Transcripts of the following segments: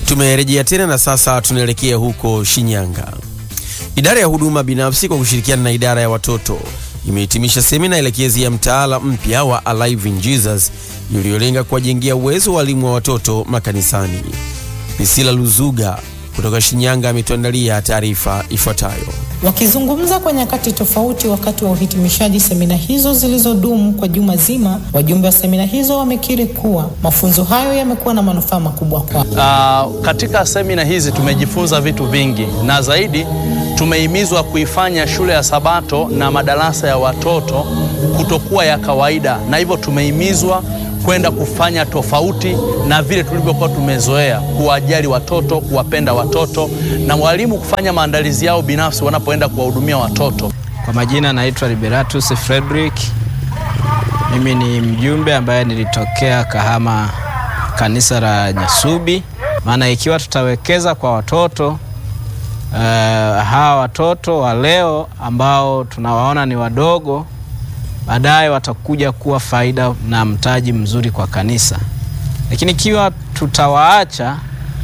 Tumerejea tena na sasa tunaelekea huko Shinyanga. Idara ya huduma binafsi kwa kushirikiana na idara ya watoto imehitimisha semina elekezi ya mtaala mpya wa Alive in Jesus iliyolenga kuwajengea uwezo walimu wa watoto makanisani. Priscilla Luzuga kutoka Shinyanga ametuandalia taarifa ifuatayo. Wakizungumza kwa nyakati tofauti wakati wa uhitimishaji semina hizo zilizodumu kwa juma zima, wajumbe wa semina hizo wamekiri kuwa mafunzo hayo yamekuwa na manufaa makubwa kwao. Uh, katika semina hizi tumejifunza vitu vingi na zaidi tumehimizwa kuifanya shule ya Sabato na madarasa ya watoto kutokuwa ya kawaida, na hivyo tumehimizwa kwenda kufanya tofauti na vile tulivyokuwa tumezoea, kuwajali watoto, kuwapenda watoto na walimu kufanya maandalizi yao binafsi wanapoenda kuwahudumia watoto. Kwa majina naitwa Liberatus Frederick. Mimi ni mjumbe ambaye nilitokea Kahama, kanisa la Nyasubi. Maana ikiwa tutawekeza kwa watoto uh, hawa watoto wa leo ambao tunawaona ni wadogo baadaye watakuja kuwa faida na mtaji mzuri kwa kanisa, lakini ikiwa tutawaacha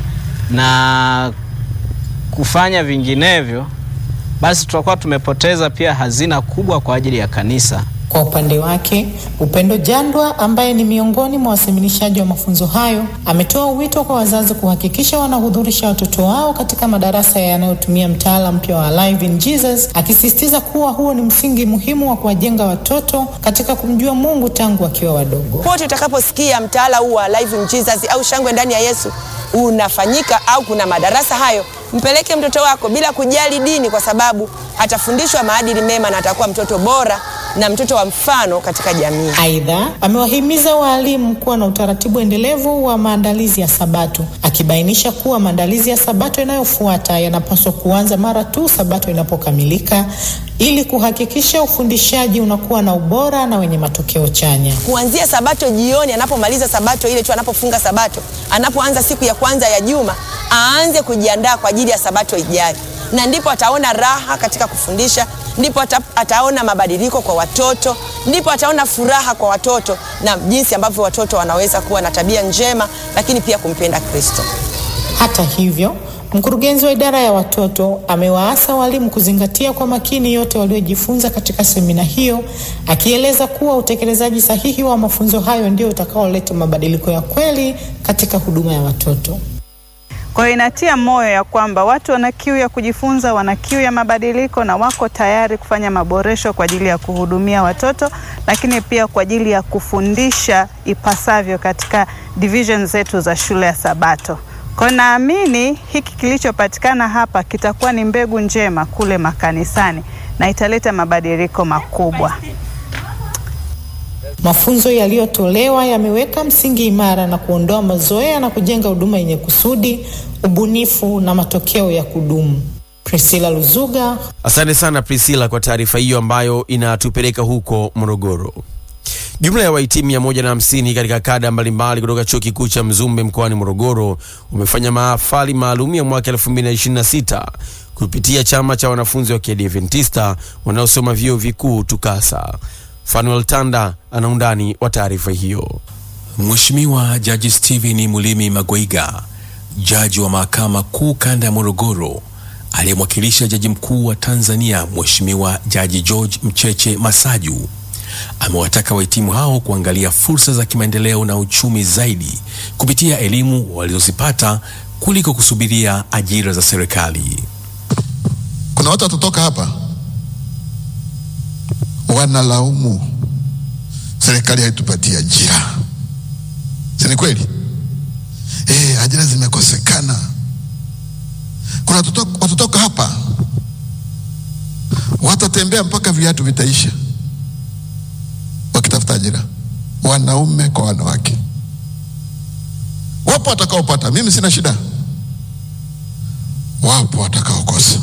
na kufanya vinginevyo, basi tutakuwa tumepoteza pia hazina kubwa kwa ajili ya kanisa. Kwa upande wake, Upendo Jandwa ambaye ni miongoni mwa waseminishaji wa mafunzo hayo ametoa wito kwa wazazi kuhakikisha wanahudhurisha watoto wao katika madarasa yanayotumia mtaala mpya wa Alive in Jesus, akisisitiza kuwa huo ni msingi muhimu wa kuwajenga watoto katika kumjua Mungu tangu wakiwa wadogo. Pote utakaposikia mtaala huu wa Alive in Jesus au shangwe ndani ya Yesu unafanyika au kuna madarasa hayo, mpeleke mtoto wako bila kujali dini, kwa sababu atafundishwa maadili mema na atakuwa mtoto bora na mtoto wa mfano katika jamii. Aidha, amewahimiza waalimu kuwa na utaratibu endelevu wa maandalizi ya Sabato, akibainisha kuwa maandalizi ya Sabato inayofuata yanapaswa kuanza mara tu Sabato inapokamilika ili kuhakikisha ufundishaji unakuwa na ubora na wenye matokeo chanya. Kuanzia Sabato jioni, anapomaliza Sabato ile tu, anapofunga Sabato, anapoanza siku ya kwanza ya juma, aanze kujiandaa kwa ajili ya Sabato ijayo, na ndipo ataona raha katika kufundisha ndipo ata, ataona mabadiliko kwa watoto, ndipo ataona furaha kwa watoto na jinsi ambavyo watoto wanaweza kuwa na tabia njema, lakini pia kumpenda Kristo. Hata hivyo, mkurugenzi wa idara ya watoto amewaasa walimu kuzingatia kwa makini yote waliojifunza katika semina hiyo, akieleza kuwa utekelezaji sahihi wa mafunzo hayo ndio utakaoleta mabadiliko ya kweli katika huduma ya watoto. Kwa hiyo inatia moyo ya kwamba watu wana kiu ya kujifunza, wana kiu ya mabadiliko na wako tayari kufanya maboresho kwa ajili ya kuhudumia watoto, lakini pia kwa ajili ya kufundisha ipasavyo katika division zetu za shule ya Sabato. Kwa hiyo naamini hiki kilichopatikana hapa kitakuwa ni mbegu njema kule makanisani na italeta mabadiliko makubwa. Mafunzo yaliyotolewa yameweka msingi imara na kuondoa mazoea na kujenga huduma yenye kusudi, ubunifu na matokeo ya kudumu. Priscilla Luzuga. Asante sana Priscilla kwa taarifa hiyo ambayo inatupeleka huko Morogoro. Jumla ya wahitimu 150 katika kada mbalimbali kutoka chuo kikuu cha Mzumbe mkoani Morogoro umefanya mahafali maalum ya mwaka 2026 kupitia chama cha wanafunzi wa Kiadventista wanaosoma vyuo vikuu TUCASA. Fanuel Tanda ana undani wa taarifa hiyo. Mheshimiwa Jaji Stephen Mulimi Magwaiga, jaji wa mahakama kuu kanda ya Morogoro, aliyemwakilisha jaji mkuu wa Tanzania Mheshimiwa Jaji George Mcheche Masaju, amewataka wahitimu hao kuangalia fursa za kimaendeleo na uchumi zaidi kupitia elimu walizozipata kuliko kusubiria ajira za serikali. Kuna watu watatoka hapa wanalaumu serikali haitupatia ajira, si ni kweli? E, ajira zimekosekana. Kuna watatoka hapa watatembea mpaka viatu vitaisha wakitafuta ajira, wanaume kwa wanawake. Wapo watakaopata, mimi sina shida, wapo watakaokosa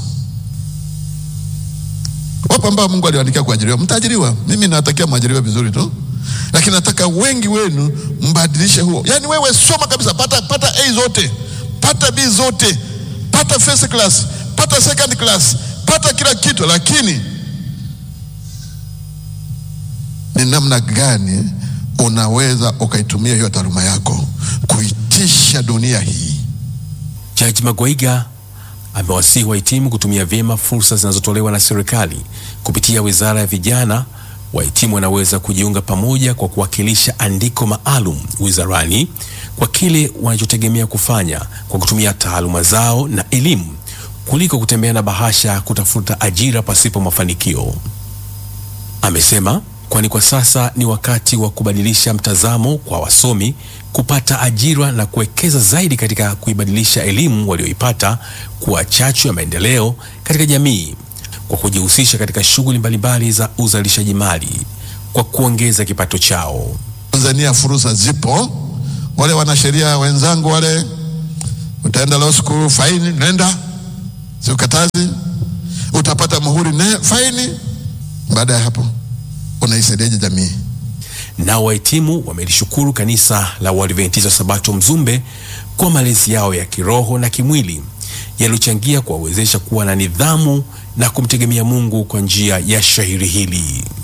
wapo ambao Mungu aliwaandikia kuajiriwa, mtaajiriwa. Mimi nawatakia mwajiriwe vizuri tu, lakini nataka wengi wenu mbadilishe huo. Yaani wewe soma kabisa, pata pata A zote, pata B zote, pata first class, pata second class, pata kila kitu, lakini ni namna gani unaweza ukaitumia hiyo taaluma yako kuitisha dunia hii Jaji Magwaiga amewasihi wahitimu kutumia vyema fursa zinazotolewa na serikali kupitia Wizara ya Vijana. Wahitimu wanaweza kujiunga pamoja kwa kuwakilisha andiko maalum wizarani kwa kile wanachotegemea kufanya kwa kutumia taaluma zao na elimu kuliko kutembea na bahasha kutafuta ajira pasipo mafanikio. Amesema kwani kwa sasa ni wakati wa kubadilisha mtazamo kwa wasomi kupata ajira na kuwekeza zaidi katika kuibadilisha elimu walioipata kuwa chachu ya maendeleo katika jamii kwa kujihusisha katika shughuli mbalimbali za uzalishaji mali kwa kuongeza kipato chao. Tanzania fursa zipo. Wale wanasheria wenzangu wale, utaenda law school, faini, nenda, siukatazi, utapata muhuri, ne, faini. Baada ya hapo unaisaidiaje jamii? Nao wahitimu wamelishukuru kanisa la Waadventista Sabato Mzumbe kwa malezi yao ya kiroho na kimwili yaliyochangia kuwawezesha kuwa na nidhamu na kumtegemea Mungu kwa njia ya shairi hili.